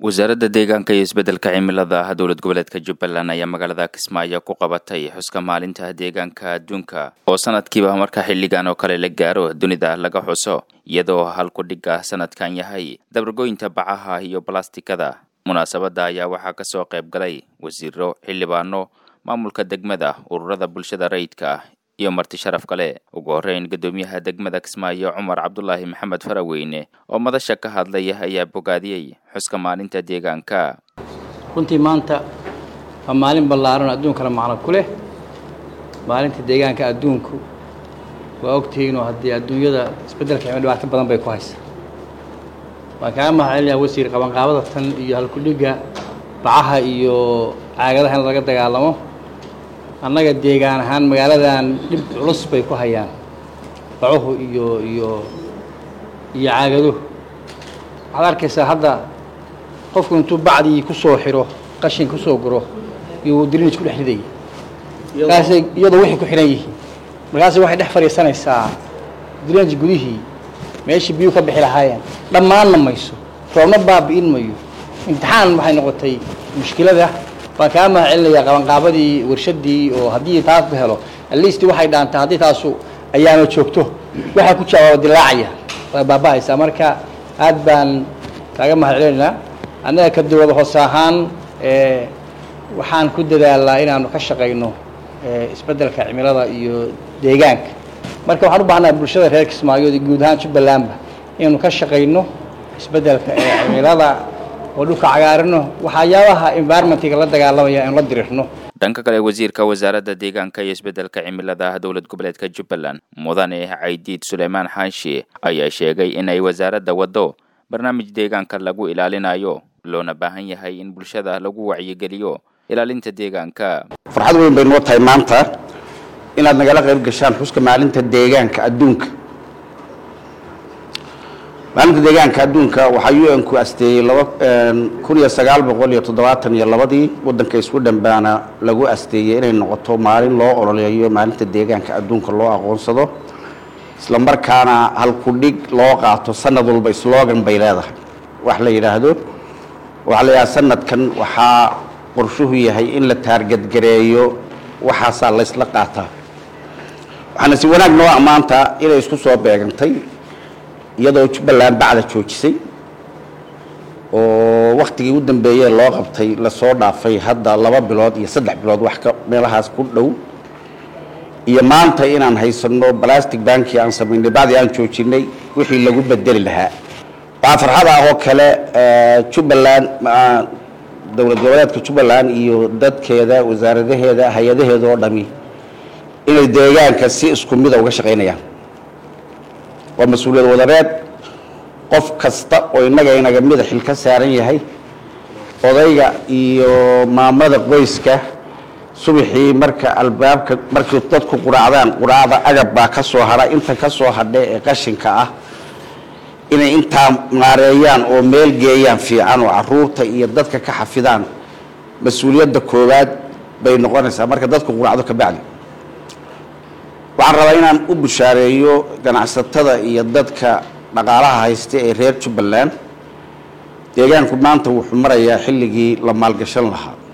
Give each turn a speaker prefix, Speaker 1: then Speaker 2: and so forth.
Speaker 1: wasaaradda deegaanka iyo isbeddelka cimilada ah dowlad goboleedka jubbaland ayaa magaalada kismaayo ku qabatay xuska maalinta deegaanka adduunka oo sanadkiiba marka xilligan oo kale la gaaro dunida laga xuso iyadoo halkudhigga sanadkan yahay dabargoynta bacaha iyo balastikada munaasabadda ayaa waxaa ka soo qayb galay wasiiro xildhibaano maamulka degmada ururada bulshada rayidka ah iyo marti sharaf kale ugu horreyn guddoomiyaha degmada kismaayo cumar cabdulaahi maxamed faraweyne oo madasha ka hadlaya ayaa bogaadiyey xuska maalinta deegaanka
Speaker 2: runtii maanta waa maalin ballaaran oo adduunkana macno ku leh maalinta deegaanka adduunku waa ogtihiinoo haddii adduunyada isbeddelka cimilo dhibaato badan bay ku haysa waan kaaga mahad celinayaa wasiir qabanqaabada tan iyo halkudhigga bacaha iyo caagadaha in laga dagaalamo annaga deegaan ahaan magaaladan dhib culus bay ku hayaan bacuhu iyo iyo iyo caagaduhu waxaad arkaysaa hadda qofku intuu bacdii ku soo xiro qashin ku soo guro iyo drinij ku dhex ridaya markaasay iyadoo waxay ku xidhan yihiin markaasay waxay dhex fadhiisanaysaa drinij gudihii meeshii biyuu ka bixi lahaayeen dhammaanna mayso roobna baabi'in mayo imtixaan waxay noqotay mushkilada waan kaa mahad celinayaa qabanqaabadii warshaddii oo haddii taas la helo atleast waxay dhaantaa haddii taasu ayaama joogto waxaa ku jawaaba dilaacaya waa baaba'aysaa marka aad baan kaaga mahad celinaynaa annaga ka dowlada hoose ahaan waxaan ku dadaalnaa inaanu ka shaqayno isbeddelka cimilada iyo deegaanka marka waxaan u baahnaa bulshada reer kismaayo iyo guud ahaan jubbalandba inaynu ka shaqayno isbeddelka cimilada oo dhulka cagaarino waxyaabaha environmentiga la dagaalamaya aynu la dirirno
Speaker 1: dhanka kale wasiirka wasaaradda deegaanka iyo isbeddelka cimilada ah dowlad goboleedka jubbaland mudane caydiid suleymaan xaashi ayaa sheegay inay wasaaradda waddo barnaamij deegaanka lagu ilaalinayo loona baahan yahay in bulshada lagu wacyigeliyo ilaalinta deegaanka
Speaker 3: farxad weyn bay noo tahay maanta inaad nagala qayb gashaan xuska maalinta deegaanka adduunka maalinta deegaanka adduunka waxaa u n ku asteeyey laba kun iyo sagaal boqol iyo toddobaatan iyo labadii waddanka isku dhambaana lagu asteeyey inay noqoto maalin loo ololeeyo maalinta deegaanka adduunka loo aqoonsado isla markaana halkudhig loo qaato sanad walba slogan bay leedahay wax la yidhaahdo waxaa la yidhaha sanadkan waxaa qorshuhu yahay in la taargadgareeyo waxaasaa laysla qaataa waxaana si wanaag noo ammaanta inay isku soo beegantay iyadoo jubbaland bacda joojisay oo waktigii u dambeeyee loo qabtay lasoo dhaafay hadda laba bilood iyo saddex bilood wax ka meelahaas ku dhow iyo maanta inaan haysano balastic banki aan samaynay bacdii aan joojinay wixii lagu bedeli lahaa waxaa farxad ah oo kale jubbaland dowlad goboleedka jubbaland iyo dadkeeda wasaaradaheeda hay-adaheeda oo dhami inay deegaanka si isku mida uga shaqaynayaan waa mas-uuliyad wadareed qof kasta oo innaga inaga mida xil ka saaran yahay odayga iyo maamada qoyska subaxii marka albaabka markii dadku quraacdaan quraacda agab baa ka soo hadha inta ka soo hadha ee qashinka ah inay intaa maareeyaan oo meel geeyaan fiican oo caruurta iyo dadka ka xafidaan mas-uuliyadda koowaad bay noqonaysaa marka dadku quraacdo ka bacdi waxaan rabaa inaan u bushaareeyo ganacsatada iyo dadka dhaqaalaha haysta ee reer jubbaland deegaanku maanta wuxuu marayaa xilligii la maalgashan lahaa